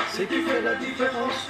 ce qui fait la différence.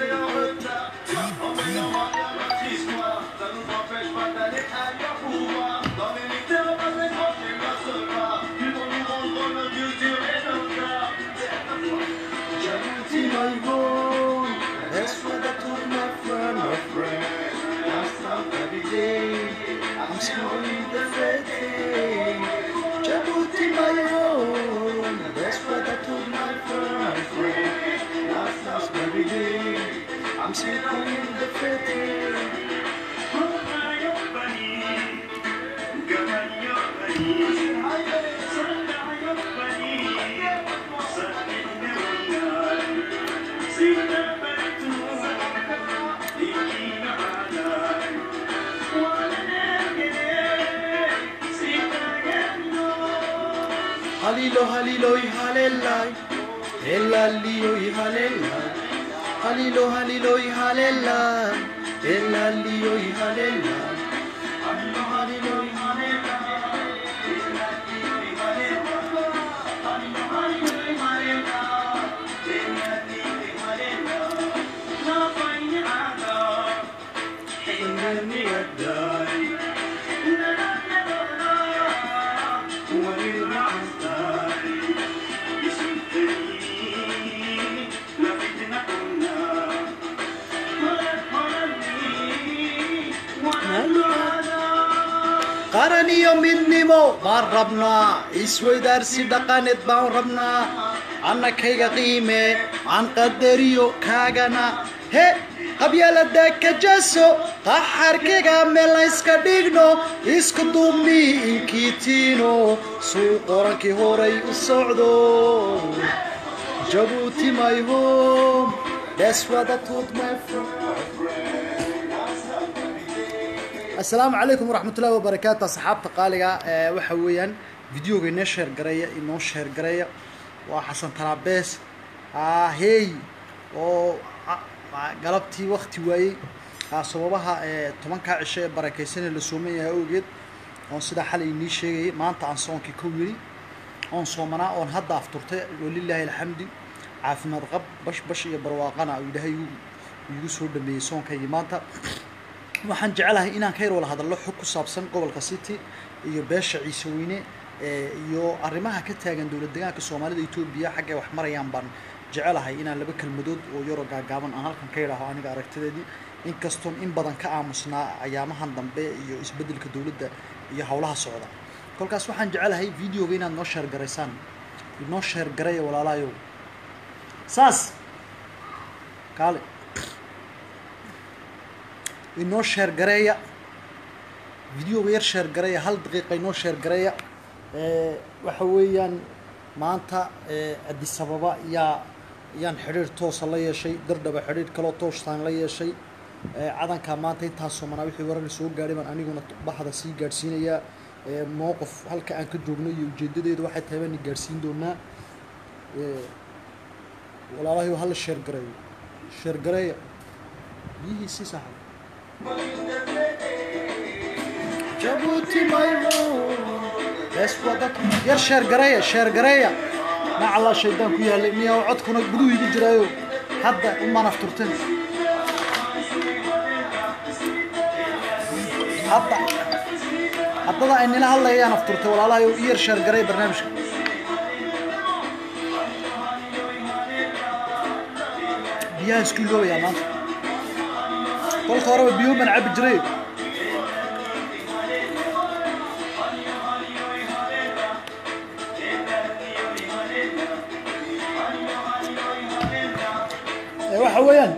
Djibouti, my home, that's what I told my friend, my friend. Last time every day, I'm smiling the fate. Djibouti, my home, that's what I told my friend, my friend. Last time every day, I'm smiling the fate. Halilo, halilo, y halelai. El alío y halelai. Halilo, halilo, y halelai. El alío y halelai. Halilo, halilo, y qaran iyo midnimo baan rabnaa isweydaarsi dhaqaneed baan rabnaa annakayga qiime aan qadariyo kaagana he qabyaalada ka jaso qaxarkayga meel layska dhigno isku duubni inkiitiino suu qorankii horay u socdo jabuuti my home that's what I told my friend asalaamu calaykum waraxmatullahi wabarakaatu asxaabta qaaliga ee waxa weeyaan videoga inoo sheer gareeya inoo sheer gareeya waa xasan talaabees hey oo galabtii wakti waayey sababaha ee tobankaa cisho ee barakeysanee la sooman yahay awgeed oon sidaa xalay inii sheegayay maanta aan soonkii ka yiri oon soomanaa oon hadda afturtay walilaahi alxamdi caafimaad qab bash bash iyo barwaaqana uu ilaahay igu soo dhameeyey soonkaygii maanta waxaan jecelahay inaan ka yar wala hadallo xog ku saabsan gobolka city iyo beesha ciise weyne iyo arrimaha ka taagan dowlad deegaanka soomaalida etoobiya xaggay wax marayaan baan jecelahay inaan laba kelmadood oo yaroo gaagaaban aan halkan ka yidhaaho aniga aragtideedii inkastoon in badan ka aamusnaa ayaamahan dambe iyo isbeddelka dowladda iyo howlaha socda kolkaas waxaan jecelahay videoga inaad noo sheergaraysaan inoo sheergaraya walaalahayow saas kaale inoo sheer gareeya videoga yar sheer gareeya hal daqiiqa inoo sheer gareeya waxa weeyaan maanta addis ababa yaa yaan xidhiir toosa la yeeshay dardhaba xidhiir kaloo toostaan la yeeshay cadanka maanta intaas soomanaa wixii warar soo gaadhay baan aniguna baxda sii gaadhsiinayaa mowqif halka aan ka joogno iyo ujeedadeedu waxay tahay baan gaadhsiin doonaa walaalahay hala sheer gareeyo sheer gareeya biyihii sii saaxay jabuuti maymo yar sheer gareeya sheer gareeya macallaa shaydaan ku yaallay miyaa codkuna guduhu igu jiraayo hadda umaan afturteen hadda haddada ay nila hadlayayaan afturtay walaalahayo i yar sheer gareeya barnaamijka biyaha isku iloobayaa maanta kolka horeba biyo baan cabi jiray waxa weeyaan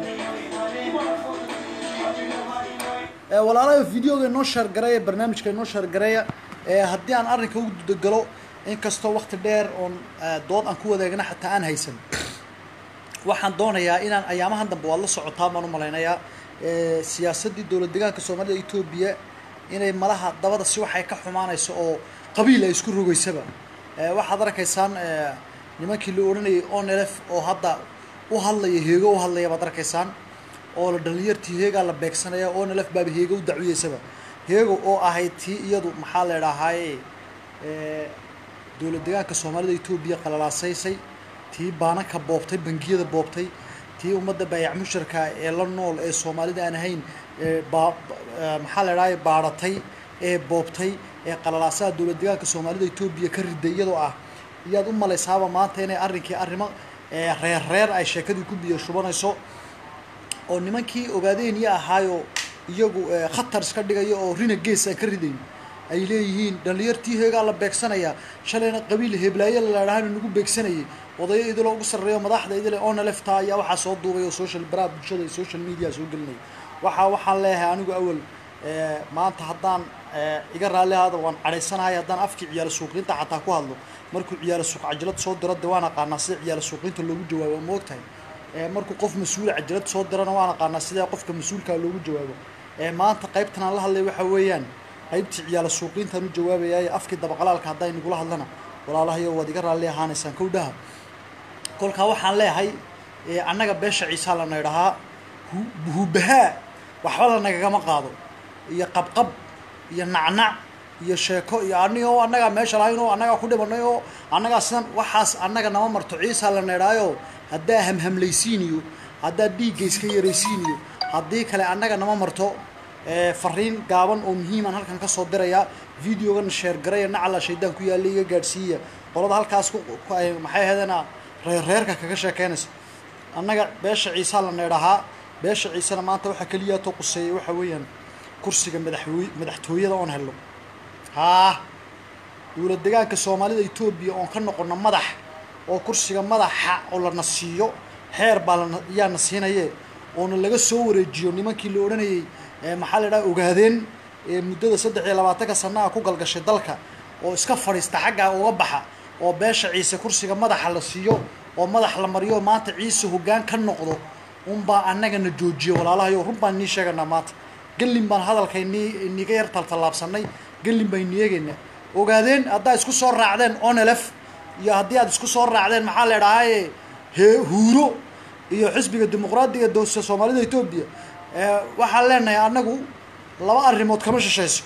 walaalaha videoga inoo sheergareeya barnaamijka inoo sheergareeya haddii aan arrinka u gudagalo inkastoo wakti dheer oon dood aan ku wadaagna xataa aan haysan waxaan doonayaa inaan ayaamahan dambe waad la socotaa baan u malaynayaa siyaasaddii dowlad deegaanka soomaalida etoobiya inay malaha dabada si waxay ka xumaanayso oo qabiil ay isku rogeysaba waxaad arkaysaan nimankii la odhanayay onelef oo hadda u hadlaya heego u hadlaya baad arkaysaan oo la dhalinyartii heegaa la beegsanaya onelef baaba heego u dacwiyeysaba heego oo ahayd tii iyadu maxaa la idhahaaye dowlad deegaanka soomaalida etoobiya qalalaasaysay tii baananka boobtay bangiyada boobtay tii ummadda baayac musharka ee la nool ee soomaalida aan ahayn ee baa maxaa la idhahay baadhatay ee boobtay ee qalalaasaha dowlad deegaanka soomaalida etoobiya ka riday iyadoo ah iyaad u malaysaaba maanta inay arrinkii arrimo reer reer ay sheekadii ku biyo shubanayso oo nimankii ogaadeenyo ahaayo iyagu khatar iska dhigaya oo rina gees aan ka ridayn ay leeyihiin dhalinyartii heegaa la beegsanayaa shalayna qabiil heblaayo ladhaahana nagu beegsanayay odayo idiloo ugu sarreeyo madaxda idile oona lefta ayaa waxaa soo duubay oo social baraha bulshada iyo social media soo gelinaya waxaa waxaan leeyahay anigu awal maanta haddaan iga raalli ahaada waan cadhaysanahay haddaan afkii ciyaalo suuqinta xataa ku hadlo markuu ciyaalo suuq cajalad soo diro de waan aqaanaa sida ciyaalo suuqinta loogu jawaabo ma ogtahay markuu qof mas-uula cajalad soo dirana waan aqaanaa sidee qofka mas-uulkaa loogu jawaabo maanta qaybtan aan la hadlay waxa weeyaan qaybtii ciyaalo suuqiintaan u jawaabayaaye afkii dabaqalaalka hadday nagula hadlana walaalahayo waad iga raalli ahaanaysaan kowdhaha kolkaa waxaan leeyahay annaga beesha ciisaa lana idhahaa hubahaa waxba lanagagama qaado iyo qabqab iyo nacnac iyo sheeko iyo aniga oo annagaa meesha lahayn oo annagaa ku dhimanay oo annagaa sidan waxaas annaga nama marto ciisaa lana idhaayo haddaa hamhamlaysiiniyo haddaa dhiigga iska yaraysiiniyo haddii kale annaga nama marto fariin gaaban oo muhiiman halkan ka soo dirayaa videogan sheer garaya nacala shaydaan ku yaalla iga gaadhsiiya qolada halkaas maxay ahaydena reerreerka kaga sheekeynaysa annaga beesha ciisaa lana idhahaa beesha ciisena maanta waxaa keliyaatoo quseeyay waxa weeyaan kursiga madaxwey madaxtooyada oon helno haa dowlad degaanka soomaalida etoobiya oon ka noqono madax oo kursiga madaxa oo lana siiyo xeer baa lana yaana siinaye oona laga soo wareejiyo nimankii la odhanayay maxaa la idhaha ogaadeen muddada saddex iyo labaatanka sannaha ku galgashay dalka oo iska fadhiista xaggaa uga baxa oo beesha ciise kursiga madaxa la siiyo oo madax la mariyo maanta ciise hoggaan ka noqdo unbaa annagana joojiyo walaalahayo run baan nii sheeganaa maanta gallin baan hadalkay nii niga yar taltallaabsanay gallin baan nii eegaynaa ogaadeen haddaa isku soo raacdeen onelef iyo haddii aad isku soo raacdeen maxaa la idhahaaye hee huuro iyo xisbiga dimuqraadiga dowsa soomaalida etoobiya waxaan leenahay annagu laba arrimood kama shishayso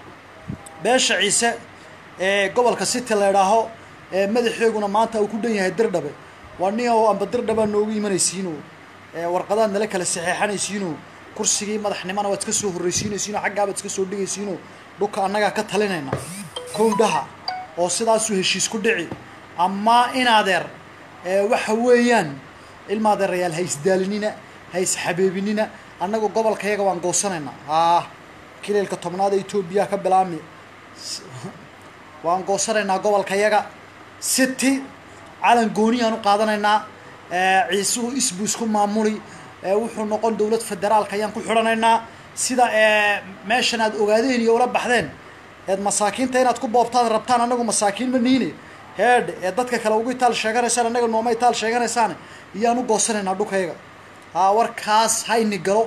beesha ciise ee gobolka city la idhaaho ee madaxeeguna maanta uu ku dhan yahay dirdhabe waa nin oo amba dirdhabaa noogu imanaysiino warqadaad nala kala saxeexanaysiino kursigii madaxnimana waad iska soo horraysiinaysiino xaggaabaad iska soo dhigaysiino dhulka annagaa ka talinayna kowdhaha oo sidaasuu heshiis ku dhici amaa inadeer waxa weeyaan ilmaadeerayaal ha isdaalinina ha isxabeebinina annagu gobolkayaga waan goosanaynaa haa kileelka tobnaad ee etoobiya ka bilaami waan goosanaynaa gobolkayaga city calan gooniyaan u qaadanaynaa ciisuhu isbu isku maamuli wuxuu noqon dowlad federaalka ayaan ku xidhanaynaa sida meeshan aad ogaadeen iyo ula baxdeen eed masaakiinta inaad ku boobtaan rabtaan annagu masaakiin ma niine heedh ee dadka kale ugu itaal sheeganaysaan annaga nooma itaal sheeganaysaan iyaan u goosanaynaa dhulkayaga haa warkaas hayni galo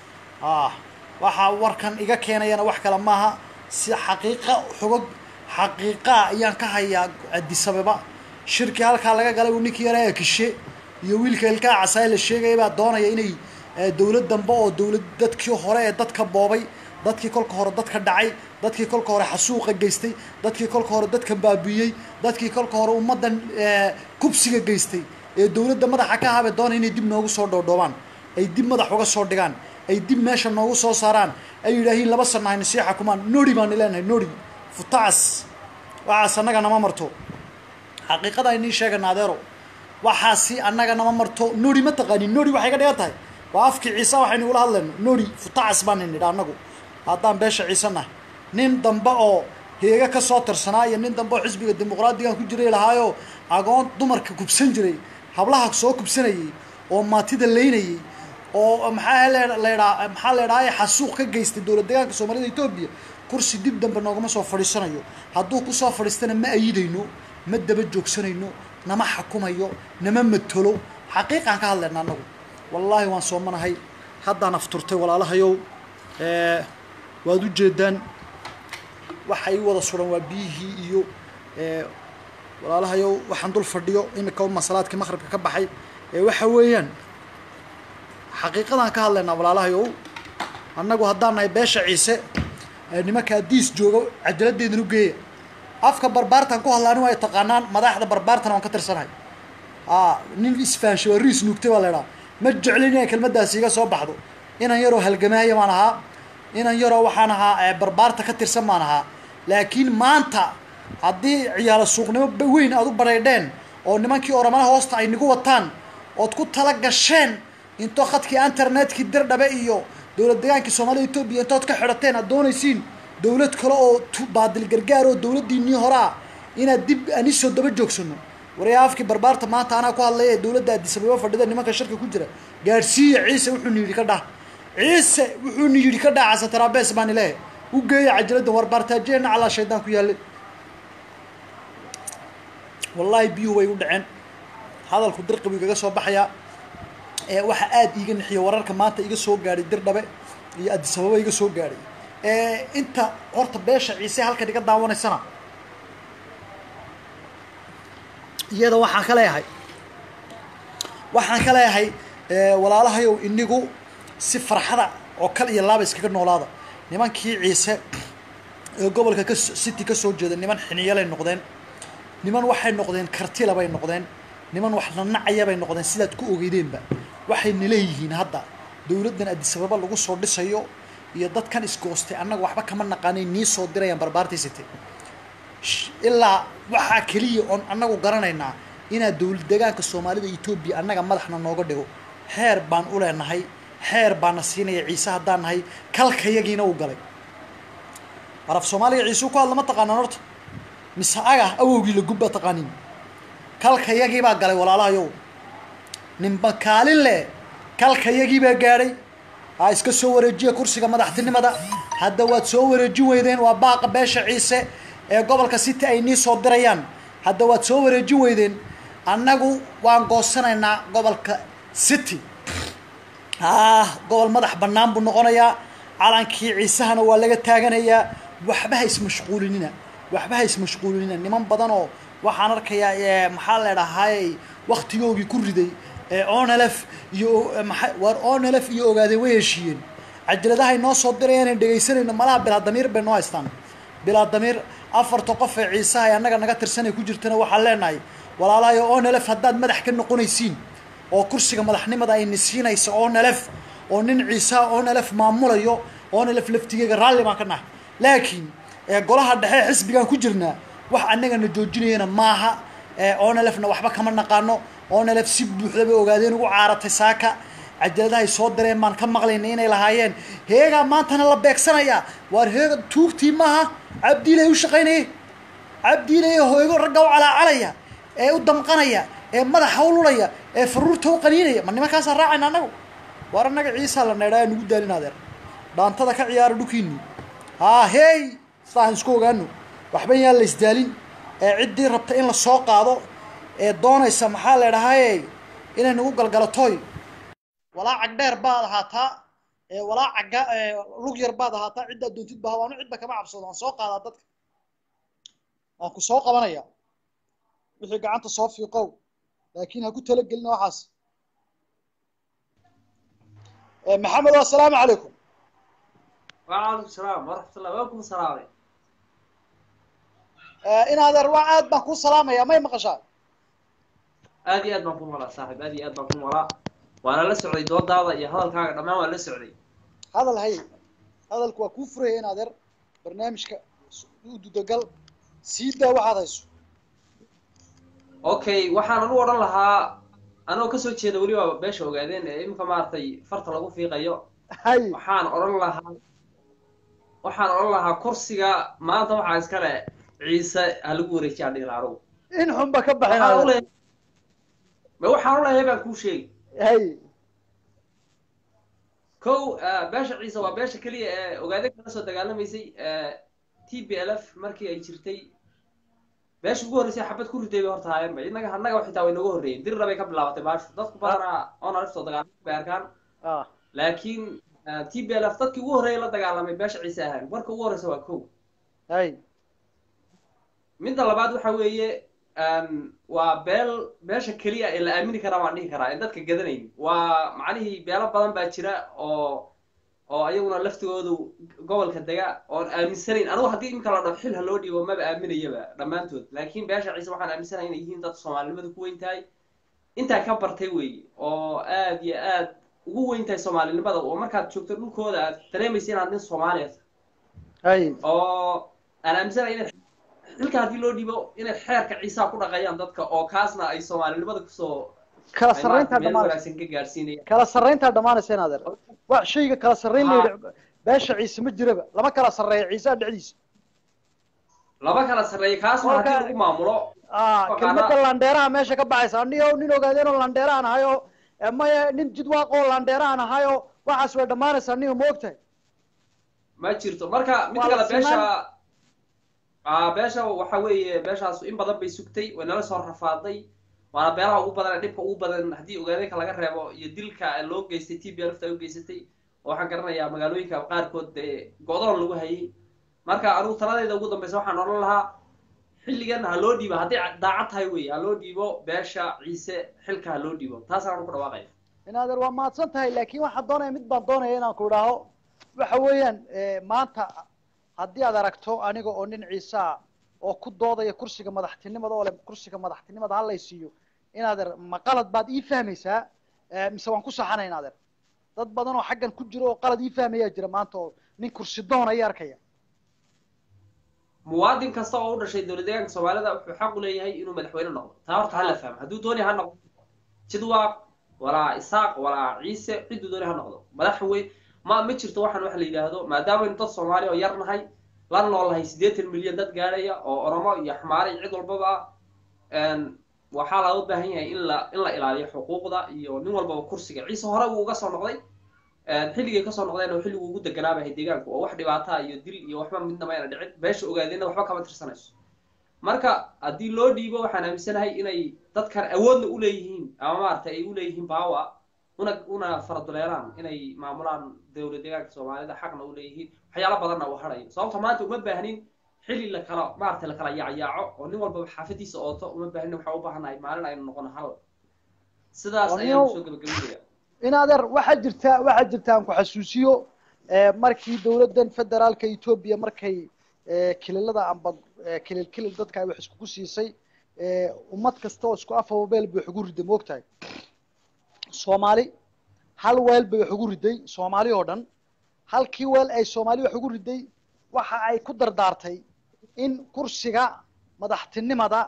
ah waxaa warkan iga keenayana wax kale maaha si xaqiiqa xogog xaqiiqaa ayaan ka hayaa adisababa shirkii halkaa laga galay uu ninkii yaraa kishe iyo wiilka ilkaa casaay la sheegaya baa doonaya inay dowlad dambe oo dowlad dadkii hore ee dadka boobay dadkii kolka hore dadka dhacay dadkii kolka hore xasuuqa geystay dadkii kolka hore dadka baabiiyey dadkii kolka hore ummaddan kubsiga geystay ee dowladda madaxa ka habe doonaya inay dib noogu soo dhoodhoobaan ay dib madax uga soo dhigaan ay dib meesha noogu soo saaraan ay yidhaahiin laba sana hayna sii xakumaan nori baani leenahay nori futacas waxaas annaga nama marto xaqiiqada aynii sheegana adeero waxaasi annaga nama marto nori ma taqaanin nori waxay ka dhigan tahay waa afkii ciise waxaynu ula hadlayno nori futacas baan nidha annagu haddaan beesha ciise nahay nin dambe oo heega ka soo tirsanaa iyo nin dambe oo xisbiga dimuqraadigan ku jiray lahaayo agoon dumarka kubsan jiray hablaha soo kubsanayay oo maatida leynayay oo maxaa ledhaa maxaa leedhaaye xasuuq ka geystay dowlad deegaanka soomaalida etoobiya kursi dib dambe noogama soo fadhiisanayo hadduu kusoo fadhiistana ma ayidayno ma daba joogsanayno nama xakumayo nama matolo xaqiiqaan ka hadlayna annagu wallaahi waan soomanahay haddaan afturtay walaalahayow waad u jeedaan waxa ii wada suran waa biyihii iyo walaalahayow waxaan dul fadhiyo imika masalaadkii maqribka ka baxay waxa weeyaan xaqiiqadaan ka hadlaynaa walaalahayow annagu haddaan nahay beesha ciise nimanka adiis jooga cadaladeedan u geeya afka barbaartan ku hadla ani waa taqaanaan madaxda barbaartana waan ka tirsanahay nin isfaanshay waa riis nuugtay baa la idhaha ma jeclin inay kelmaddaasi iga soo baxdo inan yaroo halgamaaya baan ahaa inan yaroo waxaan ahaa barbaarta ka tirsan baan ahaa laakiin maanta haddii ciyaalo suuqnimo weyn aad u badhaydheen oo nimankii oramana hoosta ay nigu wataan ood ku tala gasheen intoo khadkii internetkii dirdhabe iyo dowlad degaankii soomaalida etoobiya intood ka xidhateen aad doonaysiin dowlad kale oo baadil gargaar oo dowladdiinii horaa inaad dib anisoo daba joogsano waryaa afkii barbaarta maanta anaa ku hadlaya ee dowladda addisababa fadhida nimanka shirka ku jira gaadhsiiya ciise wuxuuna yidhi ka dhah ciise wuxuuna yidhi ka dhah xasan taraabes baan ilehe u geeya cajaladda war baartaajiyeenna calaa shaydaan ku yaallay wallaahi biyuhu way u dhaceen hadalku dirqi buu igaga soo baxayaa ee waxaa aada iiga nixiya wararka maanta iga soo gaadhay dirdhabe iyo addisababa iga soo gaadhay inta horta beesha ciise halkan iga daawanaysana iyada waxaan ka leeyahay waxaan ka leeyahay walaalahayow inigu si farxada oo kal iyo laaba iskaga noolaada nimankii ciise ee gobolka ka city ka soo jeeda niman xiniyalay noqdeen niman waxay noqdeen kartila bay noqdeen niman wax nanacaya bay noqdeen sidaad ku ogeydeenba waxayna leeyihiin hadda dowladdan addisababa lagu soo dhisayo iyo dadkan isgoostay annaga waxba kama naqaanay nii soo dirayaan barbaartaysate ilaa waxaa keliya oon annagu garanaynaa inaad dowlad degaanka soomaalida etoobiya annaga madaxna nooga dhigo xeer baan u leenahay xeer baana siinaya ciise haddaan nahay kalkayagiina u galay araf soomaaliga ciisuu ku hadla ma taqaanaan horta mise aga awowgii la gubba taqaanin kalkayagiibaa galay walaalahayow ninba kaalin leh kalkayagiibaa gaadhay ha iska soo wareejiya kursiga madaxtinimada hadda waad soo wareejin weydeen waa baaqa beesha ciise ee gobolka city ay nii soo dirayaan hadda waad soo wareejin weydeen annagu waan goosanaynaa gobolka city ah gobol madax bannaan buu noqonayaa calankii ciisahana waa laga taaganayaa waxba ha ismashquulinina waxba ha ismashquulinina niman badan oo waxaan arkayaa maxaa leedhahay waktigoogii ku riday onlf iyo maa waar onlf iyo ogaadeen way heshiiyeen cajaladahay noo soo dirayaan dhegaysanayno malaha bilaadamiir bay noo haystaan bilaadamiir afarta qof ee ciisaha ee annaga naga tirsanay ku jirtana waxaan leenahay walaalahayo onlf haddaad madax ka noqonaysiin oo kursiga madaxnimada ayna siinaysa onlf oo nin ciisaha onlf maamulayo onlf laftigeega raalli baan ka nahay laakiin golaha dhexe xisbigaan ku jirnaa wax annagana joojinayana maaha onlfna waxba kama naqaano onlf si buuxda bay ogaadeen ugu caaratay saaka cajaladahay soo direen baan ka maqlayna inay lahaayeen heegaa maantana la beegsanayaa waar heega tuugtii maaha cabdiilay u shaqaynaya cabdiilay hooygo ragga u calaacalaya ee u damqanaya ee madaxa u lulaya ee faruurta u qaniinaya ma nimankaasaa raacayna annagu waar annaga ciisaa la needhaa nugu daalin adeer dhaantada ka ciyaara dhukiini haa hey sidaahan isku ogaano waxba yaan la isdaalin ee ciddii rabta in la soo qaado ee doonaysa maxaa leedhahaye inay nagu galgalatoy walaa cagdheer baad ahaataa walaa cagga lug yar baad ahaataa ciddaad doontid baha waanu cidba kama cabsado waan soo qaadaa dadka waan ku soo qabanaya wixii gacanta soo fiiqow laakiin ha ku talagelina waxaas maxamed assalaamu calaykum وعليكم السلام ورحمة الله وعليكم السلام in adeer waa aad baan kuu salaamaya may maqashaa aad iyo aad baan ku noolaa saaxiib aad iyo aad baan ku noolaa waana la socday doodaada iyo hadalkaaga dhammaan waan la socday hadal hay hadalku waa kuu furaya in adeer barnaamijka u dudagal sii daa waxaad hayso okay waxaan anu odhan lahaa anoo kasoo jeeda weliba beesha ogaadeen ee imika maaragtay farta lagu fiiqayo hay waxaan odhan lahaa waxaan odhan lahaa kursiga maanta waxaa iskale ciise ha lagu wareejiya aan dhihi lahaa anugu in xunba ka baxin waxaan u adeer leeyahay ma waxaan u leeyahay baan kuu sheegi hay kow ah, beesha ciise waa beesha keliya ee ogaadeen kala soo dagaalamaysay t b l f markii ay jirtay beesha ugu horreysay xabad ku riday bay horta haayeenba innaga annaga xitaa way nooga horreeyeen dirra bay ka bilaabatay baashu dadku badanaa oon aliftoo dagaalamay bay arkaan ah laakiin t b l f dadkii ugu horreeyay la dagaalamay beesha ciise ahaan marka ugu horreysa waa kow hay midda labaad waxa weeye um, waa beel beesha keliya ee la aamini karaa waan dhihi karaa ee dadka gadanayn waa macnihii beelo badan baa jira oo oo ayaguna laftigoodu gobolka dega oon aaminsanayn anigu haddii iminka la dhaho xil ha loo dhiibo maba aaminayaba dhammaantood laakiin beesha ciise waxaan aaminsanahay inay yihiin dad soomaalinimada ku weyn tahay intaa ka bartay weeye oo aad iyo aad ugu weyn tahay soomaalinimada oo markaad joogto dhulkooda aad dareemaysa inaad nin soomaaliya tahay hay oo aan aaminsanahay inay xilka haddii loo dhiibo inay xeerka ciisaa ku dhaqayaan dadka oo kaasna ay soomaalinimada kusoo kala ay sarreyntaa maaragtay meel dhammaanaysa wanaagsan ka gaarsiinayaan kala sarreyntaa dhammaanaysa in adeer wax shayga kala sarreyn la Ha. yidhi beesha ciise ma jiraba lama kala sarreeya ciisaha dhexdiisa laba kala sarreeya kaasna haddii Kolka- lagu maamulo ah Faqaana- kelmadda landheeraha meesha ka baxaysa anigo nin ogaadeenoo landheerahan ahayo eh, maya nin jidwaaqoo landheerahan ahayo waxaas way dhammaanaysaa aniga ma ogtahay ma jirto marka mid Waa la kale beesha sinaan. ah beesha waxa weeye beeshaas in badan bay sugtay way nala soo rafaaday waana beelaha ugu badan ee dhibka ugu badan haddii ogaadeenka laga reebo iyo dilka loo geystay t b lfta ay u geysatay oo waxaan garanayaa magaalooyinka qaarkood dee go-doon lagu hayay marka anigu taladeeda ugu dambeysa waxaan odhan lahaa xilligan ha loo dhiibo hadday daacad tahay wey ha loo dhiibo beesha ciise xilka ha loo dhiibo taasaan anu ku dhawaaqaya in adeer waa mahadsan tahay laakiin waxaan doonaya mid baan doonaya inaan ku idhaaho waxa weeyaan eh, maanta haddii aad aragto aniga oo nin ciisa ah oo ku doodaya kursiga madaxtinimada oo le kursiga madaxtinimada ha laysiiyo in adeer ma qalad baad ii fahmaysaa eh, mise waan ku saxanay in adeer dad badan oo xaggan ku jiro oo qalad ii fahmayaa jira maanta oo nin kursi doon aya arkaya muwaadin kasta oo u dhashay dowlad deegaanka soomaalida wuxuu xaq u leeyahay inuu madaxweyne noqdo taa horta hala fahmo hadduu dooni ha noqdo jidwaaq walaa isaaq walaa ciise cidduu dooni ha noqdo madaxwey ma ma jirto waxaan waxa la yidhaahdo maadaamaynu dad soomaali oo yar nahay la noolnahay siddeetan milyan dad gaadhaya oo oromo iyo xmaare iyo cid walbaba ah waxaa looga baahan yahay in la in la ilaaliyo xuquuqda iyo nin walbaba kursiga ciise hore wuu uga soo noqday xilligay kasoo noqdeen oo xilliguu ugu deganaabahay deegaanku oo wax dhibaata iyo dil iyo waxba midnaba ayna dhicin beesha ogaadeenna waxba kama tirsanayso marka haddii loo dhiibo waxaan aaminsanahay inay dadkan awoodna uleeyihiin ama maaragtay ay uleeyihiin baawa una una faraduleelaan inay maamulaan dowlad deegaanka soomaalida xaqna uleeyihiin waxyaalo badanna uu harayo sababta maanta uma baahnin xilli la kala maaragtay la kala yaacyaaco oo nin walbaba xaafadiisa ooto uma baahnin waxaa u baahannahay maalin aynu noqono hal sidaas ayaan soo gabagabinaya in adeer waxaa jirta waxaa jirta aan ku xasuusiyo markii dowladdan federaalka etoobiya markay kililada amba kilil kilil dadka ay wax iskugu siisay ummad kasta oo isku afababeel bay wax ugu riday moogtahay soomaali hal weel bay wax ugu riday soomaali oo dhan halkii weel ay soomaali wax ugu riday waxa ay ku dardaartay in kursiga madaxtinimada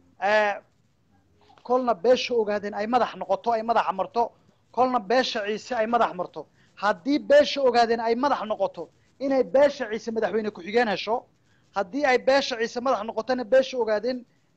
kolna beesha ogaadeen ay madax noqoto ay madaxa marto kolna beesha ciise ay madax marto haddii beesha ogaadeen ay madax noqoto inay beesha ciise madaxweyne ku-xigeen hesho haddii ay beesha ciise madax noqotona beesha ogaadeen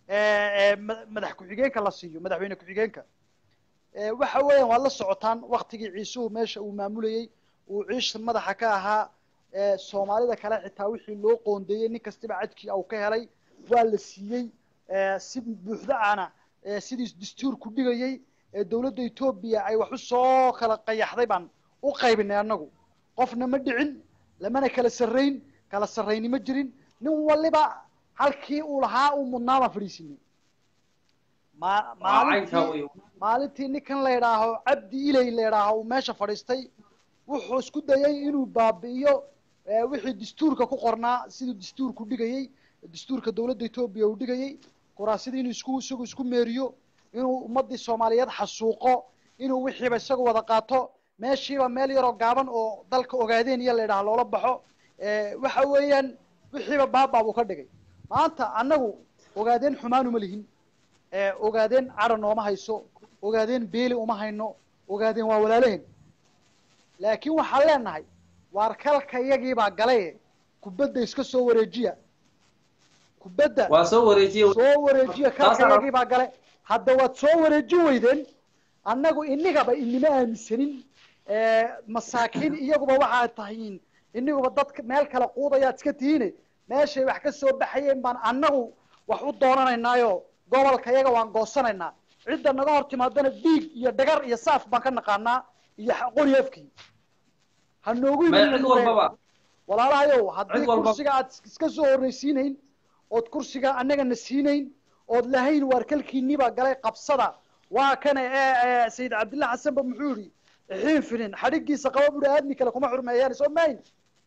madax ku-xigeenka la siiyo madaxweyne ku-xigeenka waxa weeyaan waad la socotaan waktigii ciisuhu meesha uu maamulayey uu ciisha madaxa ka ahaa soomaalida kale xitaa wixii loo qoondeeyey nin kastiba cadkii uu ka helay waa la siiyey si buuxda ana sidii dastuurku dhigayey ee dowladda etoobiya ay wax u soo kala qayaxday baan u qaybinay annagu qofna ma dhicin lamana kala sarrayn kala sarrayni ma jirin nin waliba halkii uu lahaa uu mudnaa baan fadhiisinay ma maalintii maalintii ninkan la idhaaho cabdi ilay la idhaaho uu meesha fadhiistay wuxuu isku dayay inuu baabi'iyo wixii dastuurka ku qornaa siduu dastuurku dhigayey dastuurka dowladda etoobiya uu dhigayey kuraasidii inuu isku isagu isku meeriyo inuu ummaddii soomaaliyeed xasuuqo inuu wixiiba isagu wada qaato meeshiiba meel yaroo gaaban oo dalka ogaadeen iyo la idhaha loola baxo waxa weeyaan wixiiba baabaa buu ka dhigay maanta annagu ogaadeen xumaan uma lihin ogaadeen cadha nooma hayso ogaadeen beeli uma hayno ogaadeen waa walaalehen laakiin waxaan leenahay waar kalka iyagiibaa galaye kubadda iska soo wareejiya kubadda waa soo wareejiye soo wareejiya kalka iyagiibaa gale hadda waad soo wareejin weydeen annagu inigaba inima aaminsanin masaakiin iyaguba waxaad tahiin iniguba dadka meel kale quudayaad iska tihiine meeshay wax ka soo baxayeen baan annagu wax u doonanaynaayo gobolka iyaga waan goosanaynaa cidda naga hor timaadana diig iyo dhagar iyo saaf baan ka naqaanaa iyo qori afkii ha noogu walaalahayow haddii kursiga aad iska soo horreysiinayn ood kursiga annagana siinayn ood lahayn waar kalkiiniba galay qabsada waa kane ee sayid cabdillah xasanba muxuu yihi xiin finin xadhigiisa qaba buhi aadmi kale kuma xurmeeyaan soo mayn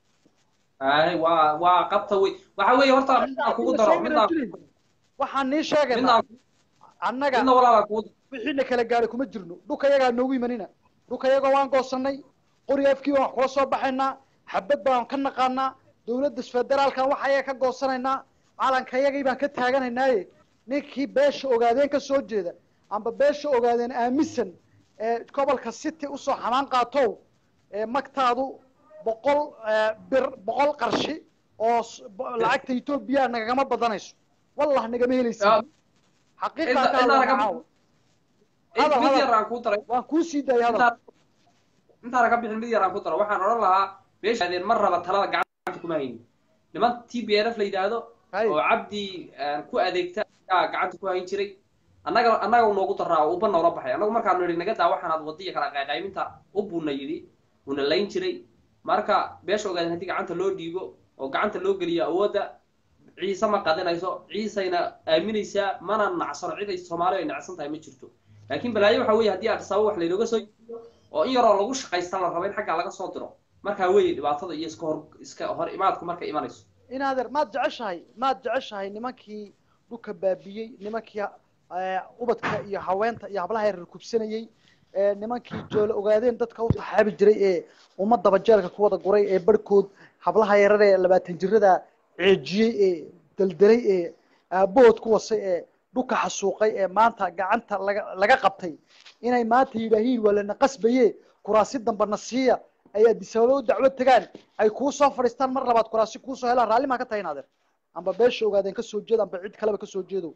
ay waa waa qabta wey waxa weeye horta midaan kugu daro midaan waxaan nii sheegaynaa annaga wixiina kala gaadhay kuma jirno dhulka yagaa noogu imanina dhulka yagoo waan goosanay qori afkii baan wax kula soo baxaynaa xabad baan ka naqaanaa dowladda federaalkan waxa ayaga ka goosanaynaa calanka yagii baan ka taaganaynaaye ninkii beesha ogaadeen ka soo jeeda amba beesha ogaadeen aaminsan ee gobolka city usoo xamaan qaatow ee magtaadu boqol ee, bir boqol qarshi oo s- bo- lacagta etoobiya nagagama badanayso wallah nagama helaysid Ah. xaqiiqaa Inta- ka inta hadla naga- caawa in hadal, mid hadal. yar aan kuu daray waan kuu sii daayay hadal intaan intaana ka bixin mid yar aan ku daro waxaan odhan lahaa meesha adeen mar raba talada gacanta kuma haynin niman t b n f la yidhaahdo hay oo cabdi aan ku adeegta ayaa gacanta ku hayn jiray annaga annaga uu noogu daraa oo uba noola baxay annagu markaanu nidhi naga daa waxaanaad wadiya kala qayqayminta u buuna yidhi uuna layn jiray marka beesha ogaadeen haddii gacanta loo dhiibo oo gacanta loo geliyo awoodda ciise ma qadinayso ciisayna aaminaysaa mana nacsano cid ay soomaaliya ay nacsan tahay ma jirto laakiin balaayo waxa weeye haddii addis ababa wax laynooga soo yiiyo oo in yaroo lagu shaqaysta la rabo in xaggaa laga soo diro markaa weeye dhibaatada iyo iska hor iska hor imaadku markay imanayso inaadeer maad jeceshahay maad jeceshahay nimankii dhulka baabiyey nimankii eh, ubadka iyo haweenta iyo hablaha yaryar kubsanayey ee nimankii joolo ogaadeen dadka u taxaabi jiray ee ummadaba jeelka ku wada guray ee barhkood hablaha yarar ee labaatan jirada ceejiyey ee deldelay ee aabahood ku wasay ee dhulka xasuuqay ee maanta gacanta laga laga qabtay inay maanta yidhaahiin waa lana qasbaye kuraasi damba na siiya ay adisababa u dacwo tagaan ay kuu soo fadhiistaan mar labaad kuraasi kuu soo helaan raalli maa ka tahay inaadeer amba beesha ogaadeen ka soo jeed amba cid kaleba ka soo jeedo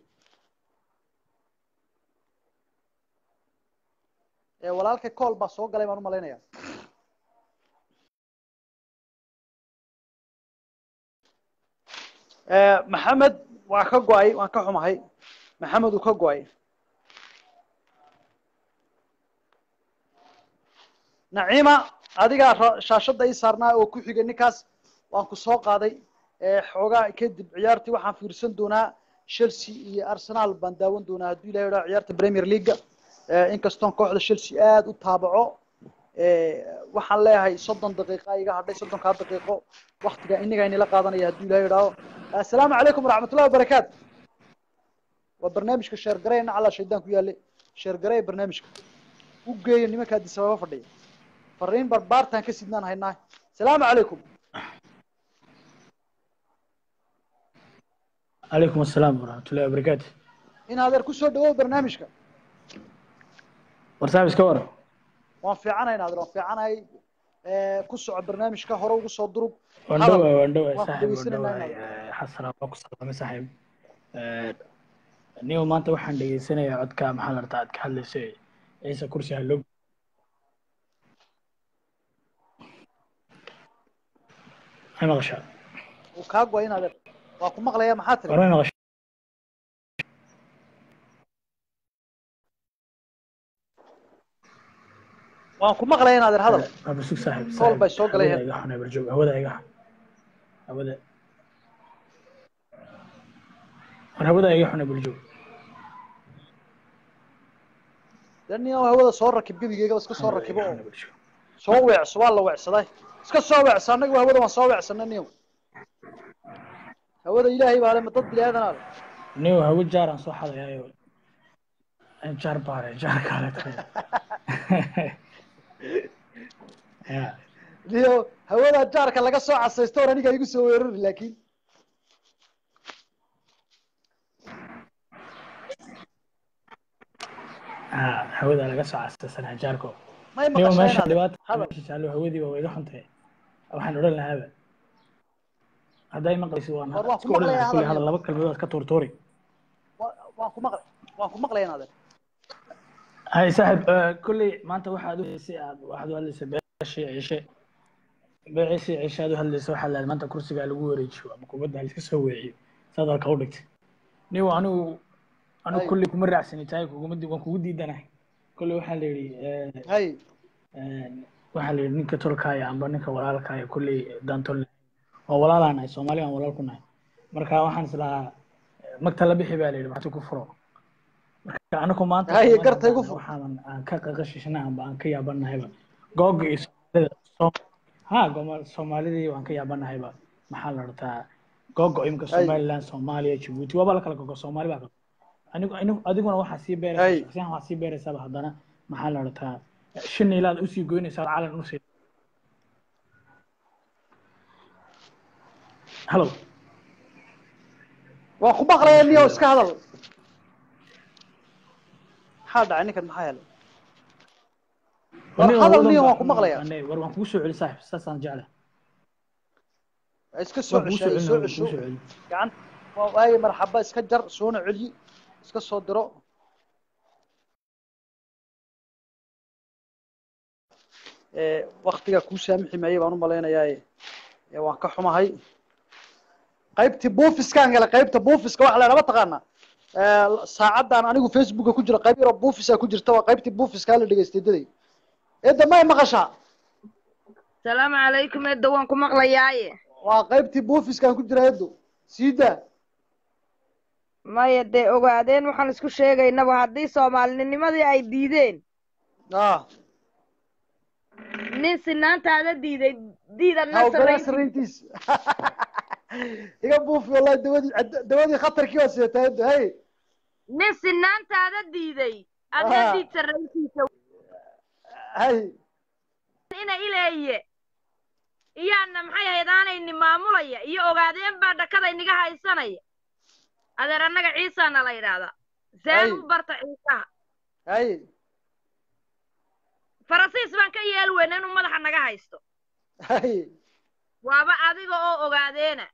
ee walaalkay kool baa soo galay baan u malaynayaa Eh, maxamed waa ka go-ay waan ka xumahay maxamed uu ka go-ay naciima adigaa ra- shaashadda ii saarnaa oo ku xigay ninkaas waan ku soo qaaday Eh, xoogaa kadib ciyaartii waxaan fiirsan doonaa chelsea iyo arsenal baan daawan doonaa hadduu ilahay idhaa ciyaarta premier leaga inkastoon kooxda chelsea aada u taabaco Eh, waxaan leeyahay soddon daqiiqa iga hadhay soddonkaa daqiiqo waktiga inaga inila qaadanaya hadduu ilahay idhaaho assalaamu calaykum waraxmatullahi wabarakaatu waa barnaamijka sheergareya nacalaa shaydaan ku yaale sheergareya barnaamijka u geeya nimanka addis ababa fadhiya fariin barbaartaan ka sidnaan haynaa asalaamu calaykum عليكم السلام ورحمة الله وبركاته in adeer kusoo dhawow barnaamijka ورسابس كور waan fiicanahay in adeer waan fiicanahay Eh, ku soco barnaamijka hore ugu soo durug واندوة واندوة waan صاحب dhegeysanayna واندوة inaad حسنا باكو سلامة صاحب نيو مانتا waxaan dhegeysanaya codka maxaa la rabtaa aad ka hadlaysay ciise kursi halog ay maqashaa uu kaa go-ay in adeer waa ku maqlaya maxaa tiri warmay maqashaa waan ku maqlaya in adeer hadal waa basug saaxib Kool bay soo galayeen. hawada iga xunay barjoog hawada iga xun hawada war hawada iga xunay barjoog dee nin oo hawada soo rakib gebigeega iska soo rakibo oo soo weecso waa la weecsaday iska soo weecsa annaga hawada waan soo weecsanay niyo hawada ilaahay baa le ma dad bini aadan ale niyo hawo jaaraan soo xadayaayo jaar baare jaar kaale tahay ya niyo hawada jaarka laga soo casaysto or aniga igu soo weerari laakiin ha hawada laga soo casaysanaa jaarko may niyo maqashaa meesha in adeer dhibaata hadal meesha jaallo hawadii waa iga xuntahay waxaan odhan lahaaba hadday maqlaysid waan War waan ku iska odhan lahaa maqlayaa kulli hadal hadal laba kalmadood ka tuurtuuri Wa- waan ku maqlay waan ku maqlaya in adeer hay saaxib eh, kolley maanta waxaad u heysay aad waxaad u hadlaysay beeshii cishe beeshii cishe aad u hadlaysay waxaa lahayd maanta kursigaa lagu wareejiyo ama kubadda ha iska soo weeciyo saad halka u dhigtay niyo anigu anigu Hay. kolley kuma raacsani tahay kuguma di- waan kugu diidanahay kolley waxaa la yidhi eh, hay eh, waxaa la yidhi ninka tolkaaya amba ninka walaalkaaya kolley daantol waa walaalaan nahay soomaali aan walaal ku nahay marka waxaan is lahaa eh, magta la bixi baa la yidhi maxtu ku furo marka anaku maanta Haye, Soomaali garta igu haddaan fur. waxaaban aan ka qaqashishna amba aan ka yaabanahayba googa iyo soomaalida Soom- ha goma- soomaalidii waan ka yaabanahayba maxaa la rabtaa googo imika Haye. somaliland soomaaliya jabuuti waaba la kala gogo soomaali baa kala anigu anigu adiguna waxaa sii Hey. beeraysaa shaksiyan waxaa sii beeraysaaba haddana maxaa la dhataa shan ilaad usii goynaysaa calan usii hallo waa ku maqlaya niyo iska hadal maxaa dhacay ninkan maxaa helay War Aniga hadal wadan niyo baa- waan ku maqlayaa. ane- war waan kugu soo celi saaxib saasaan jeclahay iska soo waan kugu ceshay soo soo celin waan kugu cesho soo celi gacan waa waaye marxaba iska jar soona celiyi iska soo diro ee waktiga kuu saamixi maayay baan u malaynayaa ee waan ka xumahay qaybtii buufiskaan gala qaybta buufiska waxa la dhaba taqaana saacaddan anigu facebooka ku jira qayb yaroo buufisa ku jirta waa qaybtii buufiska la dhegaystay daday eedda may maqashaa salaamu calaykum edda waan ku maqlayaaye waa qaybtii buufiskaan ku jira eeddo siidaa maya dee ogaadeen waxaan isku sheegaynaba haddii soomaalinimadii ay diideen ah nin sinaantaada diiday diidan ha ogolaa nasarayn sarayntiis iga buufi wallahi dawadii cad- dawadii khatarkii waa sidataa eeddo hey nin sinaantaada diiday adna Ah. diid sarrayntiisa hay ina ileeye iyaana maxay ahayd aanayni maamulaya iyo ogaadeen baa dhakada inaga haysanaya adeer annaga ciisaana la yidhaahdaa Ay. seen u barta ciisaha hay farasiis baan ka yeel weyna inuu madaxa naga haysto hay waaba adiga oo ogaadeena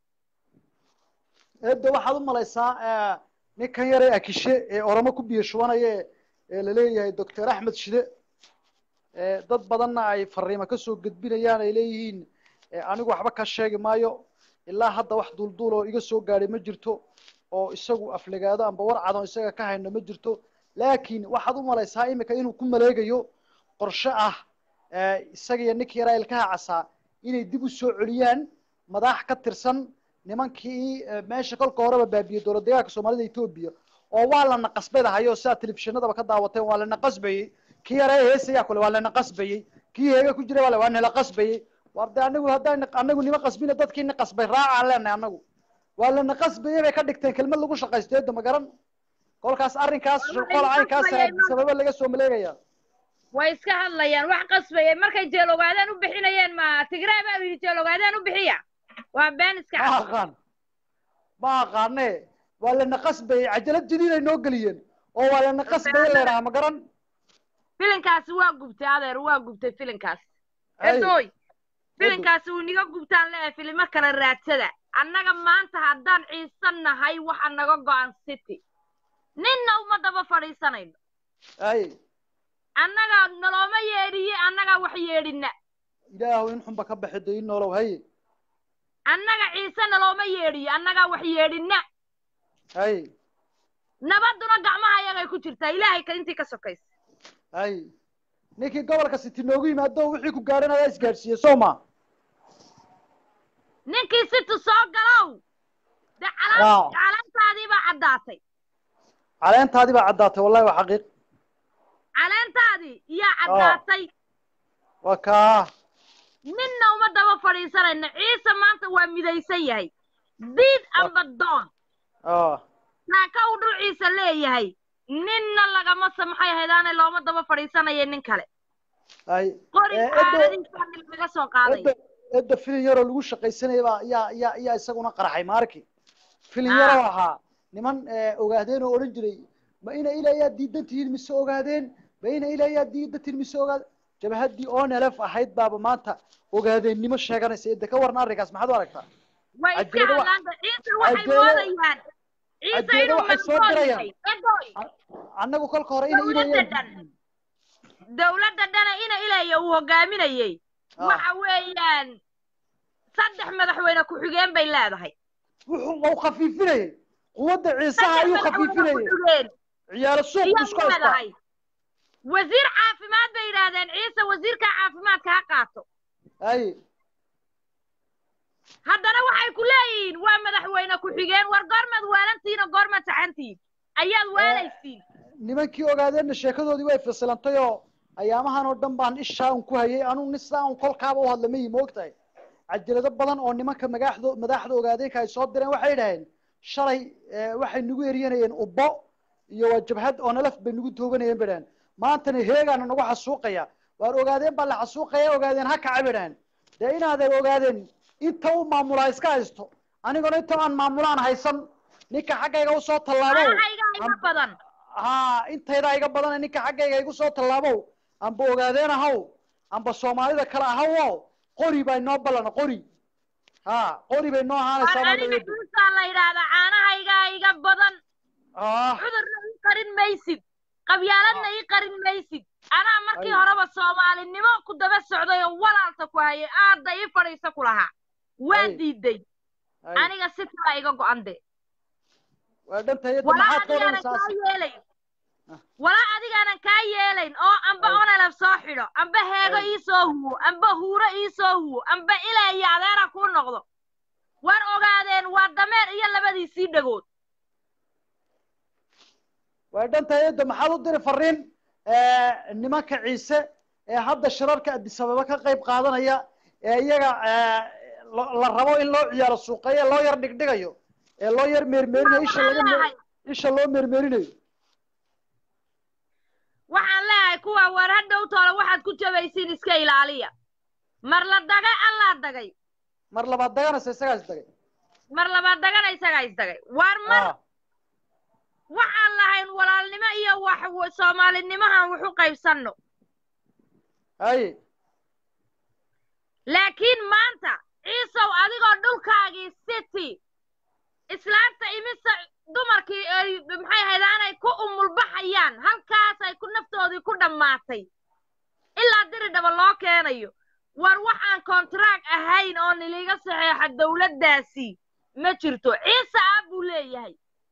eedda waxaad u malaysaa eh, ninkan yare akishe ee oromo ku biyo shubanaya ee- ee laleeyahay doctor axmed shide eh, dad badanna ay fariimo kasoo gudbinayaan ay leeyihiin eh, anigu waxba ka sheegi maayo ilaa hadda wax duulduul oo iga soo gaadhay ma jirto oo isagu aflagaado amba war cad oo isaga ka hayno ma jirto laakiin waxaad u malaysaa imika inuu ku maleegayo qorshe ah eh, isaga iyo ninkii yaraa ilkaha casaa inay dib u soo celiyaan madax ka tirsan nimankii eh, meesha kolka horeba baabiyey dowlad deegaanka soomaalida etoobiya oo waa lana qasbadahayo sidaa telefishinadaba ka daawateen waa lana qasbayey kii yara ee heesayaa kule waa lana qasbayey kii heega ku jiray waa waa nala qasbayey war de anagu haddaan anagu nima qasbina dadkiina qasbay raacaan leenahay anagu waa lana qasbayey bay ka dhigteen kelmad lagu shaqaysteedo ma garan kolkaas arrinkaas shirqool caynkaas sababa laga soo maleegaya way iska hadlayaan wax qasbayay markay jeel ogaadaan u bixinayeen ma tigray baa yidhi jeel ogaadaan u bixiya waa been iska ma cad aqaan ma aqaane waa lana qasbayey cajalad jadiid ay noo geliyeen oo waa lana qasbayey la yidhaha ma garan filinkaasi waa gubtay adeer waa gubtay filinkaasi Ay, edoy filinkaasi uu niga gubtaan leeyahay filimo kale raadsada annaga maanta haddaan ciisan nahay waxa naga go-an city ninna uma daba fadhiisanayno ay annaga nalooma yeedhiye annagaa wax yeedhina ilaahu in xunba ka baxi dayin noolow haye annaga ciise nalooma yeedhiyo annagaa wax yeedhina hay nabaduna gacmaha ayagay ku jirtaa ilaahay ka intii ka sokaysa hay ninkii gobolka city noogu yimaado wixii ku gaadhan ayaa isgaadhsiiyey soo ma ninkii situ soo galow de Waaw. calaan calaantaadii baa caddaatay caleentaadii baa caddaatay wallahi waa xaqiiq caleentaadii iyaa caddaatay waa kaa ninna uma daba fadhiisanayno ciise maanta waa midaysan yahay diid amba doon ah saaka uu dhul ciise leeyahay ninna lagama samaxay haydaane looma daba fadhiisanaya nin kale hay qori Eh, Edo- caadadiisaa laga soo qaaday edda edda filin yaroo lagu shaqaysanaya baa yaa yaa yaa isaguna qarxay ma arki filin Ah. yaroo ahaa niman eh, ogaadeen oo odhan jiray ma ina ilayaa diidan tihiin mise ogaadeen ma ina ilayaa diidan tihiin mise ogaadeen jabhaddii onelef ahayd baaba maanta ogaadeennimo sheeganaysa edda ka warna arrinkaas maxaad u aragtaa way iska cajeedo wa- hadlaanta ciise waxay cajeedo- moodayaan ciise cajeedo inuu waxay soo maqdoon dirayaan. yahay edoy annagu kolka hore ina Dawladda ilayaa dhan. dawladda dhana ina ilaya uu hogaaminayey Ah. waxa weeyaan saddex madaxweyne ku-xigeen bay leedahay wuxuu wau khafiifinayay quwadda ciisaha saddex ayuu madaxweyne khafiifinayay ku-xigeen ciyaalo suuq iyo isku haystaa leedahay wasiir caafimaad bay yidhaahdeen ciise wasiirka caafimaadka ha qaato hay haddana waxay ku leeyihiin waa madaxweyne ku-xigeen war goormaad waalantihiin oo goormaad saxantihiin ayaad waalaysiin nimankii ogaadeenna sheekadoodii way fasilantay oo ayaamahan oo dhan baan ishaa un ku hayay anuu nin sidaa un kolkaaba u hadla mayi moogtahay cajalado badan oo nimanka magaxdo madaxda ogaadeenka ay soo direen waxay dhaheen shalay eh, waxay nagu eryanayeen ubbo iyo waa jabhad oo nalaf bay nagu tooganayeen bay dhahan maantana heegaana nagu xasuuqaya waar ogaadeen baa la xasuuqaya ogaadeen ha kaca bay dhahan dee inaadan ogaadeen inta u maamulaa iska haysto aniguna inta aan maamulaan haysan ninka xaggayga usoo tallaabo anahayga iga badan ha intaydaa iga badana ninka xaggayga igu soo tallaabow amba ogaadeen ahaw amba soomaalida kale ahawo qori baa inoo ballana qori ha qori bay noo ahaanaysaa war baa aniga dhaweyd ciisaa la yidhaahdaa caanahaygaa iga badan ah cudurna ii qarin maysid qabyaaladna ii qarin maysid anaa markii Ay. horeba soomaalinimo ku daba socday oo walaalta ku hayay aadda ii fadhiisa ku lahaa waan Ay. diiday ay, aniga si kala iga go-an de waa dhantayada walaa maxaad ka adigaanan odhanaysaa kaa yeelayn Ah. walaa adigaanan kaa yeelayn oo amba Ay. onelab soo xidho amba heego Ay. ii soo huwo amba huuro ii soo huwo amba ilaa iyo adeera kuu noqdo war ogaadeen waa dameer iyo labadiisii dhagood waa dhantayada maxaad u diri fariin nimanka ciise ee hadda shirarka adisababa ka qayb qaadanaya ee iyaga eh, lo- la rabo in loo ciyaaro suuqeeye loo yar dhigdhigayo ee loo yar meermeerinayo isha laga Waxaan meer- leeyahay- isha loo meermeerinayo waxaan leeyahay kuwa war ha dhowtoola waxaad ku jabaysiin iska ilaaliya mar la dagay allaa dagay mar labaad daganaysa isagaas dagay mar labaad dagana isagaa isdagay war mar Ah, waxaan lahayn walaalnimo iyo wax soomaalinimahan waxu qaybsanno haye laakiin maanta ciisow adigoo dhulkaagii city islaamta imise dumarkii ay maxay ahayd aanay ku umulbaxayaan halkaas ay ku naftoodii ku dhammaatay ilaa diri dhaba loo keenayo war waxaan kontraag ahayn oo niliga saxeexa dowladdaasi ma jirto ciise aab buu leeyahay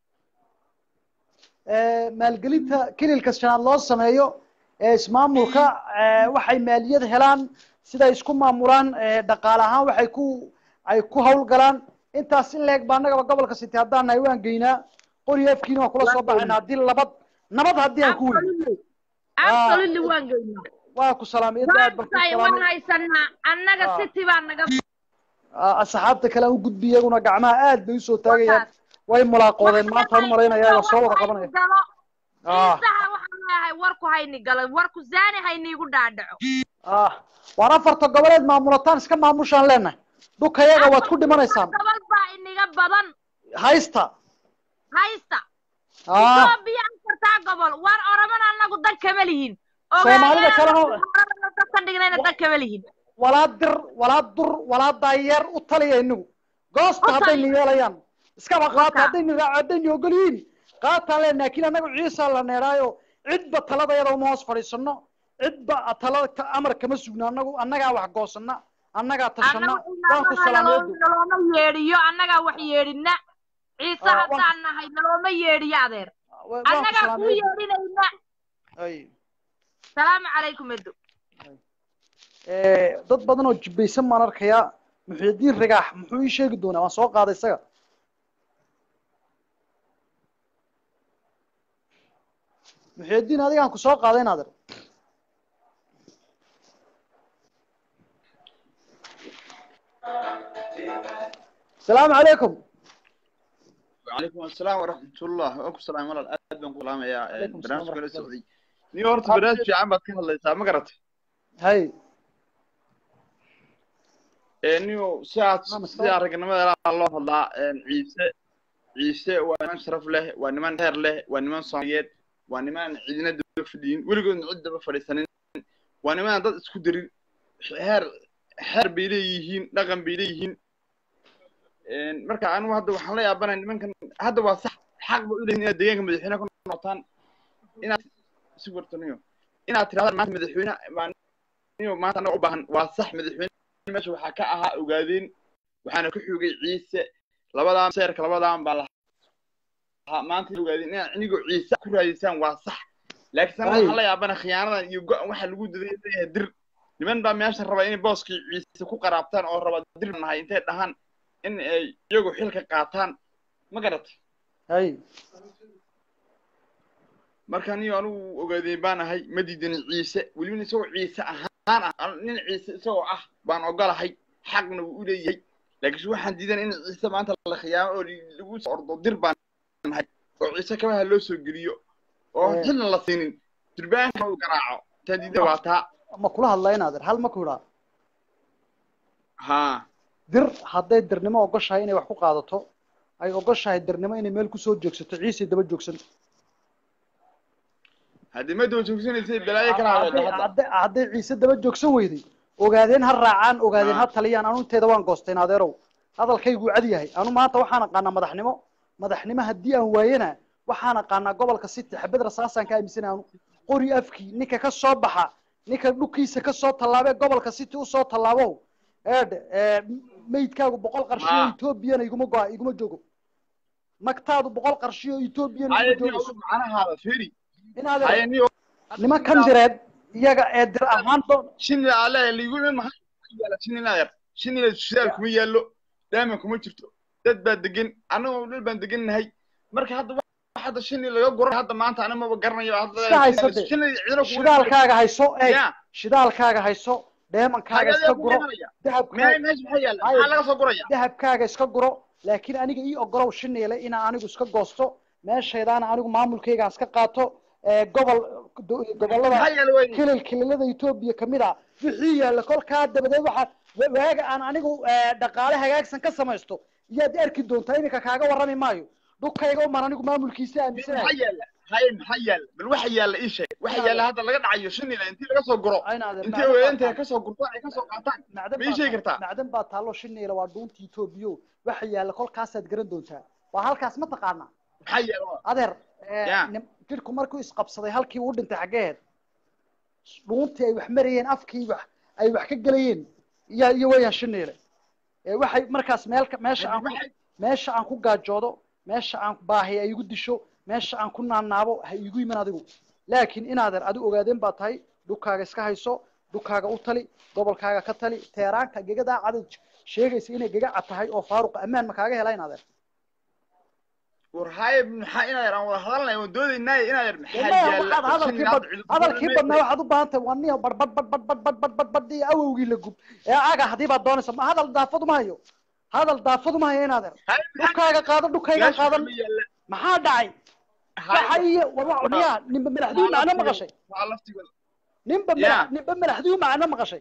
Eh, maalgelinta kililka shanaad loo sameeyo ee ismaamulka eh, waxay maaliyad helaan siday isku maamulaan eh, dhaqaale ahaan waxay ku ay ku hawlgalaan intaas in leeg baa annagaba gobolka city haddaan nahay waan geynaa qori afkiina waan kula soo baxayna haddii labad nabad haddii aan ku weyno absolutely absolutely waan geynaa waa ku salaamay inta aad baan ku waan waan salaamay haysanaa annaga Ah. city baa naga Ah, asxaabta kale aan u gudbi iyaguna gacmaha aad bay usoo taagayaan way mulaaqoodeen maanta hor malaynaya iyaga soo wada qabanaya ah ciisaha waxaan leeyahay warku hayni galo warku zaani hayniigu dhaadhaco ah waan afarta goboleed maamulataan iska maamushaan leenahay dhulkayaga waad ku dhimanaysaan gobol baa iniga badan haysta haysta ah etoobiya afartaa gobol war oramana annagu dan kama lihin Soomaalida kalena- ogaayaan dadkan dhignayna dan kama lihin walaa dir walaa dur walaa daayeer u taliya inagu goosta U haddayna taliya. yeelayaan iskaba qaata Marka. haddayna raaco haddayna ogol yihiin qaataan leen laakiin annagu ciisa la neeraayo cidba taladayada uma hoos fadhiisano cidba talada ta- amar kama sugno annagu annagaa wax goosana annagaa tashana waan ku salaameedu nalooma yeedhiyo annagaa wax yeedhina ciise Ah, haddaan nahay nalooma yeedhiyo adeer waan ku annagaa kuu salaameedu yeedhinayna ay salaamu calaykum edo Eh, dad badan oo jibbaysan baan arkayaa muxiidiin rigaax muxuu ii sheegi doonaa waan soo qaaday isaga muxiidiin adigaan ku soo qaaday naadir asalaamu calaykum وعليكم السلام ورحمة الله وعليكم السلام ورحمة الله أهلا بكم يا عليكم السلام برنامج ورحمة كل الله. السعودي نيو هورت برنامج في عم بتكلم الله يسامح ما قرأت hay نيو ساعة ما مسؤول. ساعة رجعنا ما الله الله عيسى عيسى ونمان شرف له ونمان خير له ونمان صاميات ونمان عيدنا دب في الدين ولقوا نعد بفلسطين ونمان ضد سكدري هر هر بيليهين رقم بيليهين marka anigu hadda waxaan la yaabanahay nimankan hadda waa sax xaq ba u leeyihin inaad deegaanka madaxweyne ku noqotaan inaad si wartaniyo inaad tirahdaan maanta madaxweyne baan niyo maanta anaga u baahan waa sax madaxweyne meesha waxaa ka ahaa ogaadeen waxaana ku xogay ciise labadaa seerka labadaan baa lahaa maanta ogaadeen inaad inigoo ciise ku raadisaan waa sax laakiin sana Ay. waxaan la yaabana khiyaanadan iyo go-an waxa lagu daday leeyahay dir niman baa meesha raba inay booskii ciise ku qaraabtaan oo raba dir nahay intay dhahaan in ay iyagu xilka qaataan ma garatay hay marka niyo anigu ogaadeen baan ahay ma diidan ciise welibana isagoo ciise ahaan ah an- nin ciise isagoo ah baan ogolahay xaqna wuu u leeyahay laakiinse waxaan diidan in ciise maanta la khiyaamo oo lagu soo ordo dir baan nahay oo ciise kabaha loo soo geliyo oo Eh. xilna la siinin durbaanka uu garaaco taa diida waa taa ma kula hadlaa inaadeer hal ma ku idhaa haa dir hadday dirnimo ogoshahay inay wax ku qaadato ay ogoshahay dirnimo inay meel kusoo joogsato ciise daba joogsan haddii ma daba joogsanaysay balaayo kala hadday hadlada hadda hadday- hadday ciise daba joogsan weyday ogaadeen ha raacaan ogaadeen ha Ah. taliyaan anu inteeda waan goosteen adeerow hadalkaygu cad yahay anu maanta waxaan aqaanaa madaxnimo madaxnimo haddii aan waayana waxaan aqaanaa gobolka city xabad rasaasaan ka aaminsanay anu qori afkii ninka ka soo baxa ninka dhulkiisa ka soo tallaabee gobolka city usoo tallaabo eedhe ee, meydkaagu boqol qarshiyo Ah. etoobiyana iguma go iguma joogo magtaadu boqol qarshiyo etoobiyana iguma hayani joogayso ogu macnahaada feri inaad hayani nimankan direed iyaga ee dir ahaan doon shinni alle liigu iman maha yaala shinni naayar shinnina shidaal kuma yaallo daaman kuma jirto dad baa degan annagoo dhul baan degannahay marka hadda wax hadda shinni laga guran hadda maanta ani maba garanayo hadda Iska hayso dee. shinni cidina kuma shidaalkaaga hayso eeg ya shidaalkaaga hayso dheemankaaga iska hagayaa guro kuma meesha dahabkaaga meesha maxaa yaalla Haye. maxaa laga soo guraya dahabkaaga iska guro laakiin aniga ii ogolow shiniile inaan anigu iska goosto meeshaydaana anigu maamulkayga iska qaato ee gobol do- gobolada maxaa yaalla wey kilil kililada etoobiya kamid ah wixii yaalla kolkaa dabadeed waxaa wa- waaga aan anigu ee, dhaqaale hagaagsan ka samaysto iyaad arki doontaa iminka kaaga warrami maayo dhulkayga uman anigu maamulkiisa aaminsanahay maxaa yaalla haye maxaa yaalla bal waxa yaalla ii sheeg waxa yaalla hadda laga dhacayo shinnina intii laga soo guro Aynaade, intay macdan baa weeyantay taal- ka soo gurtaan ay ka soo qaataan macdan ma ii baa sheegi taal- kartaa macdan baa taallo shiniile waa dhuunta etoobiyo waxa yaalla kolkaasaad garan doontaa waa halkaas ma taqaanaa maxaa yaalla adeer ee, Ya. nim- jidhku markuu isqabsaday halkii uu dhintay xaggeed dhuuntii ay wax marayeen afkii wax ay wax ka gelayeen iyo iyo weeyaan shiniile ee waxay markaas meel ka- meesha aan ku waxay meesha aan ku gaajoodo meesha aan baahi ay igu disho meesha aan ku naanaabo ha igu iman adigu laakiin inaadeer adi ogaadeen baa tahay dhulkaaga iska hayso dhulkaaga u tali gobolkaaga ka tali teeraanka gegadaa cadad sheegaysa inay gegaca tahay oo faaruqa ammaan ma kaaga hela inaadeer war haye maxaa inaa yar aan wada hadalnay waan doodaynaaye inaa yar maxaa Wallahi yaalla waxaad hadalkii bad hadalkii badnaa waxaad u baahan tahay waa niyo bar bad bad bad bad bad bad bad bad iyo awowgii la gub ee aga haddii baad doonaysa ma hadal daafad uma hayo hadal daafad uma hayo inaadeer dhulkaaga qaado dhulkayga qaadan maxaa dhacay waxa iyo war niyaa ninba madaxduu macno maqashay waa laftigood ninba Ya. madax ninba madaxduu macno maqashay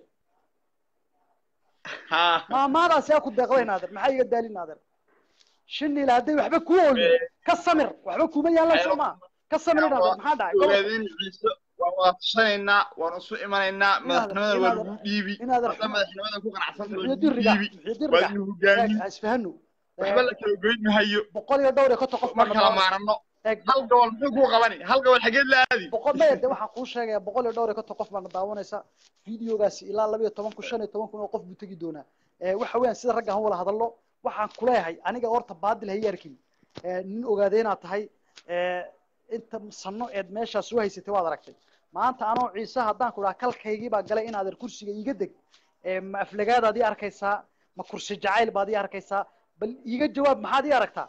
ha maamaadaas yaa ku deeqday naadir maxaa iga daalin naadir shiniila hadday waxba ku ooyo ka samir waxba kuma yaallan soo maa ka samir naadir maxaa dhacay gobolka ogaadeen ciise waan wada tashanaynaa waan isu imanaynaa madaxnimadan waa lagu dhiibi inaadan hadda madaxnimadan ku qanacsanta waa muxuu lagu diriga dhiibi muxuu waa diriga inu hogaami ha isfahano waxba la kala goyn mahayo boqol iyo dhowr iyo konton qof ma baa kala dhammaan maarano eeg hal gobol muxuu kuu qabani hal gobol xageed la aadi boqol maya de waxaan kuu sheegaya boqol iyo dhowr iyo konton qof baana daawanaysa videogaasi ilaa laba iyo toban kun shan iyo toban kun oo qof buu tegi doonaa Eh, waxa weeyaan sida ragga han wala hadallo waxaan kuleeyahay aniga horta baadil hay arkin Eh, nin ogaadee inaad tahay eh, inta sano eed meeshaas soo haysatay waad aragtay maanta anoo ciise haddaan ku dhaha kalkaygii baa galay inaadan kursiga iiga deg Eh, ma aflagaadaad ii arkaysaa ma kursi jacayl baad ii arkaysaa bal iiga jawaab maxaad ii aragtaa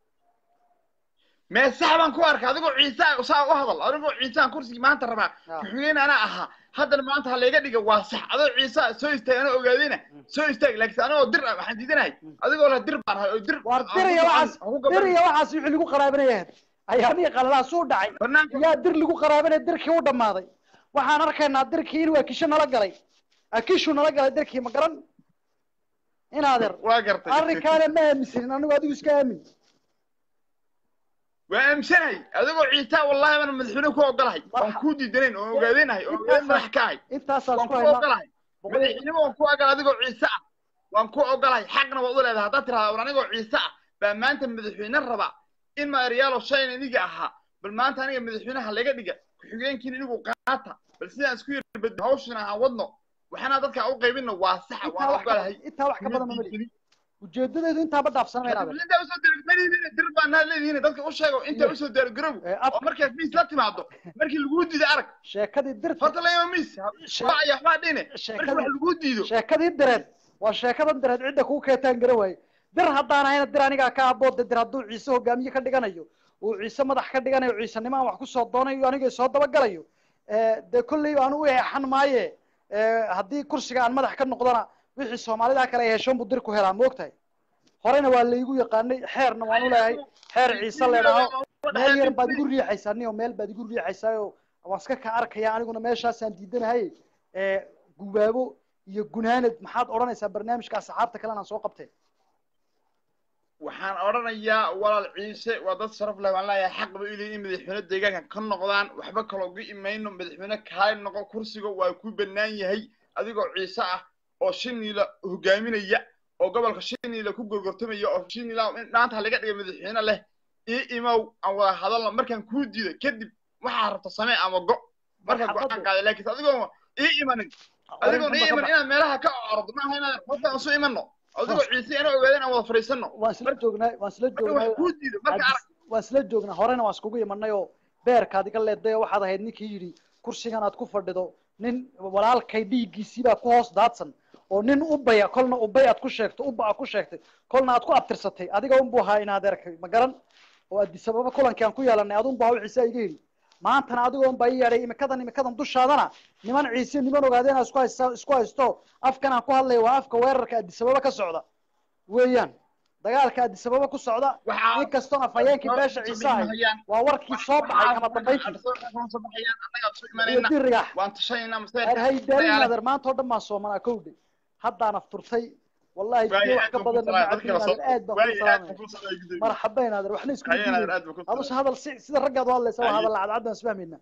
mee sax baan ku arka adigoo ciise saa u hadal adigoo ciisaan kursigii maanta rabaa Ah. ku-xigeen anaa ahaa haddana maanta ha layga dhiga waa sax adoo ciise soo istaag anoo ogaadayna soo istaag laakiin anigoo dir ah waxaan diidanahay adigoo la dir baan ahay oo dir waar diraya waxaas diraya waxaas wixii lagu qaraabanaya ayaamihii qalalaas u dhacay banaanka yaa dir lagu qaraabanaya dirkii u dhammaaday waxaan arkaynaa dirkii inuu akisho nala galay akishu nala galay dirkii ma garan inaadeer waa gartay arrinkaana ma aaminsanin anigu adigu iska aamin waa aamsanahay adigoo ciise wallahi baan madaxweyne ku ogolahay waan kuu diidanayn oo ogaadaynahay oo ogaadeen madax ka ahay intaasaas waan ku ku haynaa ogolahay madaxnimo waan ku ogolahay adigoo ciise ah waan ku ogolahay xaqna waad u leedahay haddaad tirahdaa war anigoo ciise ah baa maanta madaxweyne raba in ma eryaalo shayn iniga ahaa bal maanta aniga madaxweynaha laga dhiga ku-xigeenkiin inigu qaata bal sidaan isku yarbad hawshina aan wadno waxaana dadka u qaybinno waa saxa intaa waan wax ka ogolahay badan intaa wax ka badan ma mali ujeedadeedu intaaba dhaafsanama inaadeer intaa usoo dir dir baa naa leedihiin dadka u sheego intaa usoo diyaargarow Eh, af- oo markaad miis la timaado markii laguu diido arag sheekadii dirta horta layma miis waxaya waxbaa dhine markii sheekadii wax laguu diido sheekadii direed waa sheekadan direed cidda kuu keetaan gara waaye dir haddaan ahayna dir anigaa ka aboodda dir hadduu ciise hogaamiye ka dhiganayo uu ciise madax ka dhiganayo ciisanimo aan wax ku soo doonayo aniga soo dabagalayo Eh, dee kolley aan u eexan maaye Eh, haddii kursiga aan madax ka noqdona wixii soomaalida kale ay heshoon buu dir ku helaa ma ogtahay horena waa laygu yaqaanay xeerna waan u leeyahay xeer ciise leedhaho meel yar baad igu riixaysaa niyo meel baad igu riixaysaayoo waan iska ka arkaya aniguna meeshaasaan diidanahay ee gubaabo iyo gunaanad maxaad odhanaysaa barnaamijka asxaabta kalena aan soo qabtay waxaan odhanayaa walaal ciise waa dad sharaf leh waan leeyahay xaq bay u leeyihin in madaxweyne deegaanka ka noqdaan waxba kaloo uga imayno madaxweyne kaali noqo kursiga waa ku bannaan yahay adigoo ciise ah oo shiniila hogaaminaya oo gobolka shiniila ku gorgortamaya oo shiniila in dhaanta laga dhiga madaxweyne leh ii imow aan wada hadalno markaan kuu diido kadib waxaa rabta samee ama go markaan go-aan qaaday laakiin adigoo ii imanin adigoon ii iman inaad meelaha ka ordo maaha inaad qofka aan su imano adigoo ciise inaa ogaadeen aan wada fadhiisano waan isla joognaa waan isla marka wax joognaa kuu diido marka arag waan isla joognaa horena waan iskugu imanay oo beerkaad iga leeday oo waxaad ahayd ninkii yidhi kursigan aad ku fadhido nin walaalkay dhiiggiisii baa ku hoos daadsan oo nin ubaya kolna ubay aad ku sheegto uba aad ku sheegtay kolna aad ku abtirsatay adiga unbu ahaa in adeerkay ma garan oo adisababa kulankii aan ku yeelanay adunbu ahaa ciise iga yidhi maantana adigoo unbaa ii yeedhay imikadan imikadan dushaadana niman ciise niman ogaadeen isku haysta isku haysto afkan aan ku hadlaya waa afka weerarka adisababa ka socda weeyaan dagaalka adisababa ku socda waxaa in kastoon afhayeenkii beesha ciise ahay waa warkii soo baxay kama dambayntii iyo dirigax waan tashanayna haydarin adeer maanta oo dhan baan soomanaa kowdhe haddaan afturtay wallahi biyo wax ka badan macabin adeer aad baan ku salaamaya marxabayn adeer waxna isku diiday aduse hadal si sida raggaad u hadlaysa waa hadal cadcad baan isfahmayna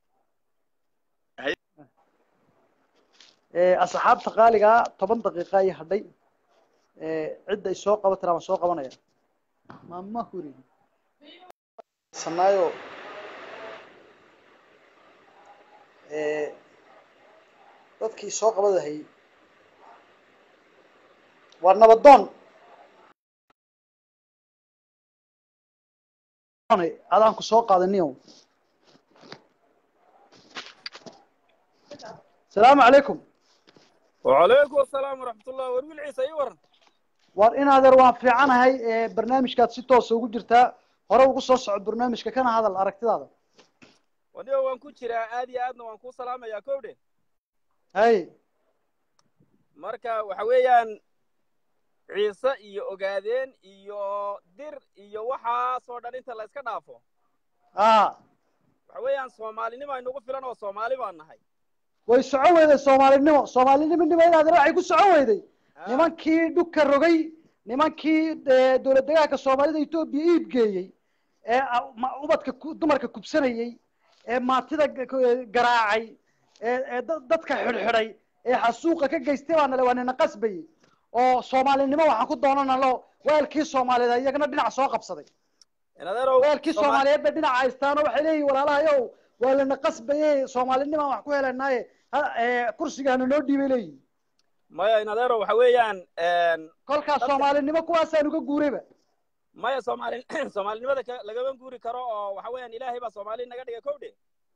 asxaabta qaaligaa toban daqiiqa ay hadhay cidda ay soo qaban tiraa waan soo qabanaya mama huri sanaayo dadkii soo qabadahay waa nabadoon adaan ku soo qaadaniyo asalaamu calaykum وعليكم السلام ورحمة الله ورمي العيسى يورن war in adeer waan fiicanahay barnaamijkaad si toosa ugu jirtaa hore ugu soo soco barnaamijka kana hadal aragtidaada ونيو وان كو جيرا آدي آدنا وان كو سلامة يا كودي hay marka waxa weeyaan ciise iyo ogaadeen iyo dir iyo waxaasoo dhan inta la iska dhaafo a waxa weeyaan soomaalinimo aynugu filan oo soomaali baan nahay way socon weyday soomaalinimo soomaalinimonimo in adeer waxay ku socon weyday Ah, nimankii dhulka rogay nimankii eh, dowlad degaanka soomaalida etoobiya iib geeyey ee ah, ma- ubadka ku- dumarka kubsanayey ee maatida ga- ku- garaacay ee ee da- dadka xidhxidhay ee xasuuqa ka geystay baa nale waa nina qasbayey oo soomaalinimo waxaan ku doonanalo weelkii soomaaliyeed iyagana dhinac soo qabsaday in adeerow weelkii Soomaali- soomaaliyeed bay dhinac haystaan oo waxay leeyihin walaalahayow waa lana qasbayey soomaalinimaan wax ku helanaaye ha- ee, kursigaana noo dhiibay leeyihin maya in adeerow waxa weeyaan een, kolkaas Dadka- soomaalinimo kuwaasaan uga guurayba maya soomaali soomaalinimada ka- lagama guuri karo oo waxa weeyaan ilaahay baa soomaali naga dhigay kowdhe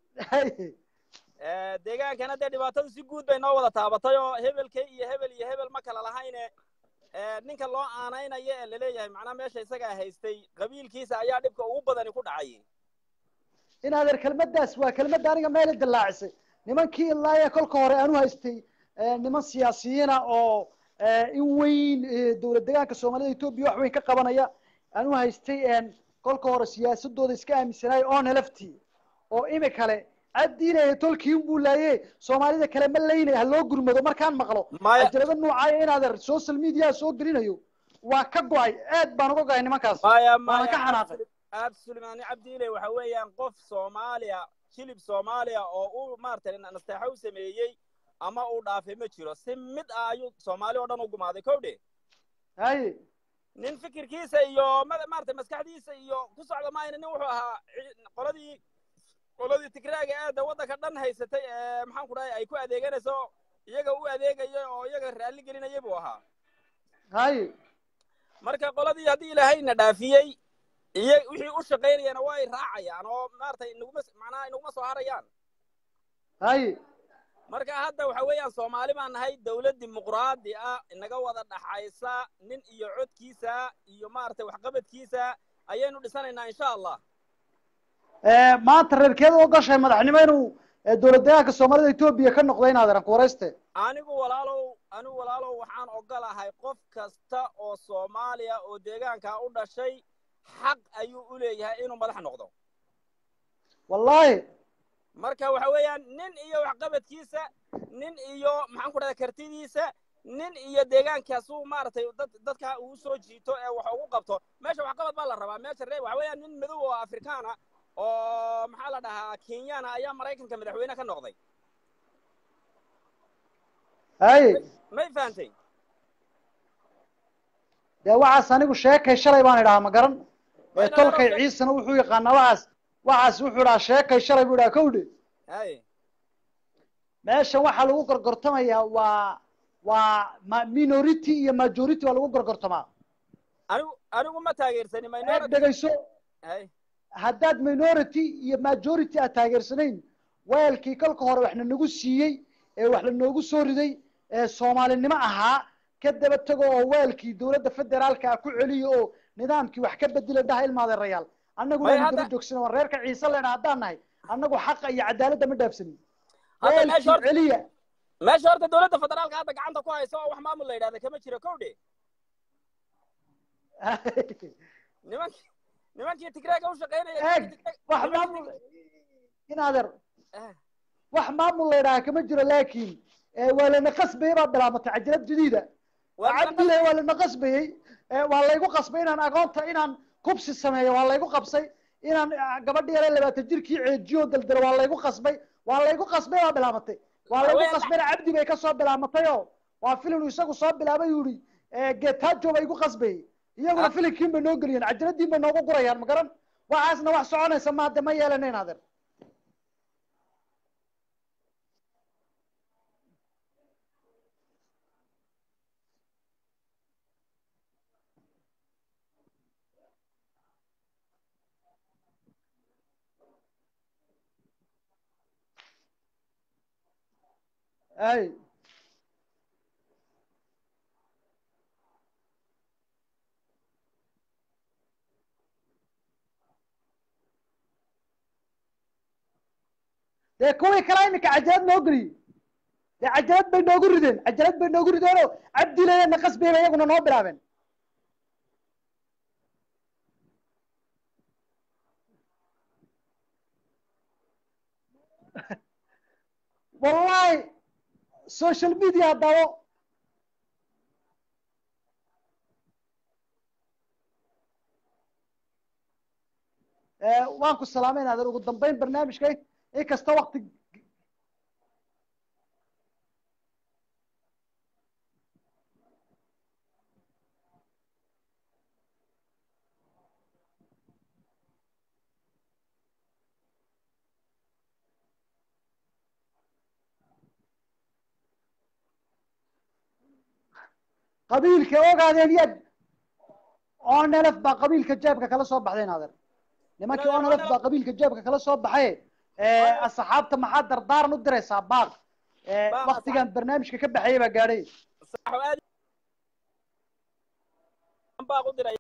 Eh, deegaankana dee dhibaatadu si guud bay noo wada taabatay oo hebelkay iyo hebel iyo hebel ma kala lahayne eh, ninka loo aanaynayo ee laleeyahay macnaha meesha isagaa haystay qabiilkiisa ayaa dhibka ugu badani ku dhacay in adeer kelmaddaas waa kelmadda aniga meela dillaacisay nimankii ilaa ee kolka hore aanu haystay eh, niman siyaasiyiina oo eh, in weyn eh, dowlad degaanka soomaalida etoobiya wax weyn ka qabanaya aanu haystay en, kolka hore siyaasadooda iska aaminsanaay oona laftii oo imikale caddiinaya tolkiin buu laaye soomaalida kale ma laynaya ha loo gurmado markaan maqlo maya ajalada noocaayo in adeer social media soo gelinayo waa ka go-ay aad baan uga go-ay nimankaas maya waana ka maya xanaaqay absolutely cabdiile waxa weeyaan qof soomaaliya shilib soomaaliya oo uu maaragtay nasteexo u sameeyey ama uu dhaafay ma jiro si mid ah ayuu soomaali oo dhan u gumaaday kowdhe haye nin fikirkiisa iyo ma- maaragtay maskaxdiisa iyo ku socda maayna nin wuxuu ahaa ci- qoladii qoladii tigraaga aada waddanka dhan haysatay ee maxaan ku dhahay ay ku adeeganayso iyaga u adeegaya oo iyaga raalli gelinaya buu ahaa haye marka qoladii haddii ilaahayna dhaafiyey iyo wixii u shaqaynayana way raacayaan oo maaragtay inaguma macnaha inaguma soo harayaan haye marka hadda waxa weeyaan soomaali baan nahay dawlad dimuqraadi ah inaga wada dhaxaysa nin iyo codkiisa iyo maaragtay waxqabadkiisa ayaynu dhisanaynaa insha allah maanta reerkeeda u gashay madaxnimo inuu eh, dowlad deegaanka soomaalida etoobiya ka noqdo in adeeran ku warayste anigu walaalow anigu walaalow waxaan ogolahay qof kasta oo soomaaliya oo deegaankaa u dhashay xaq ayuu u leeyahay inuu madax noqdo wallaahi marka waxa weeyaan nin iyo waxqabadkiisa nin iyo maxaan ku dhahdaa kartidiisa nin iyo deegaankaasuu maaragtay dad dadka uu soo jiito ee wax ugu qabto meesha waxqabad baa la rabaa meesha ree waxa weeyaan nin madow oo afrikaana oo maxaa la dhahaa kenyana ayaa maraykanka madaxweyne ka noqday haye may fahantay dee waxaas anigu sheekay shalay baan idhahaa ma garan ee tolkay ciisana wuxuu yaqaanaa waxaas waxaas wuxuu idhahaa sheekay shalay buu idhaha kowdhe haye meeshan waxaa lagu gorgortamayaa waa waa ma minority iyo majority waa lagu gorgortamaa anigu anigu ma taageersani eeg minority dhegayso haye haddaad minority iyo majority aad taageersanayn weelkii kolka hore waxna nagu siiyey ee wax la noogu soo riday ee soomaalinimo ahaa ka daba tago oo weelkii dowladda federaalka ah ku celiyo oo nidaamkii wax ka bedela dhaha ilmaadeerayaal annagu Way waynu hadda- daba joogsana waan reerka ciise lena haddaan nahay annagu xaqa iyo cadaaladda ma dhaafsanin Hadda meesha weelkii horta- celiya meesha horta dowladda federaalka hadda gacanta ku haysa oo wax maamul la yidhahda kama jiro kowdhe nimankii nimankii tigreega u shaqaynaya eeg wax maamul inaadeer wax maamul la idhaha kama jiro laakiin eh, waa lana qasbayey baa bilaabatay cajalad jadiida Waa lana cabdile waa lana qasbayey eh, waa laygu qasbay inaan agoonta inaan kubsi sameeyo waa laygu qabsay inaan ah, gabadhi yare labaatan jirkii ceejiyo daldalo waa laygu qasbay waa laygu qasbay baa bilaabatay waa laygu Haween- qasbayna cabdi bay kasoo bilaamatay oo waa filinu isagu soo bilaabay yuu ihi getajo bay igu qasbayey iyaguna Ah. filinkiin bay noo geliyeen cajaladiin bay noogu gurayaan ma garan waxaasna wax soconaysa maade ma yeelanayn adeer ay dee kuwii kale iminka cajalad noo geliyey dee cajalad bay noogu rideen cajalad bay noogu rideen oo cabdileena qasbayba iyaguna noo bilaabeen wallahi social media dabo Eh, waan ku salaameyn adeer ugu dambeyn barnaamijka inkasta wakti qabiilka ogaadeen yaad onelf baa qabiilka jeebka kala soo baxdeen adeer nimankii Onelf- onelf baa qabiilka jeebka kala soo baxay Onelf- asxaabta maxaa dardaaran u diraysaa baaq Eh, Baaq waktigan barnaamijka ka baxayay baa gaadhay saxo aad baa u diray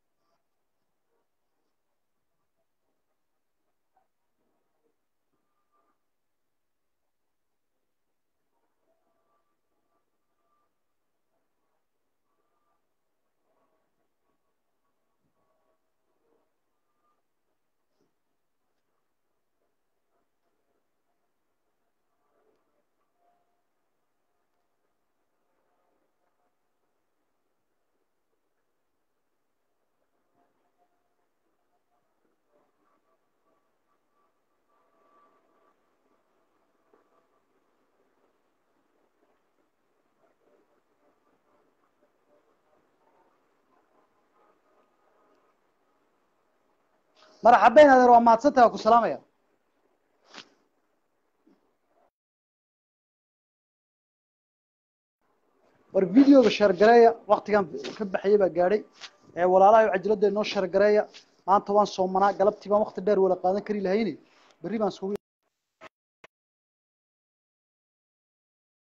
marxabeyn adeer waa mahadsantaha waa ku salaamaya war videoga sheergareeya waktigan ka baxayay baa gaadhay ee walaalahay cajalada inoo sheergareeya maanta waan soomanaa galabtii baan wakti dheer wala qaadan kari lahayne berri baan iskugu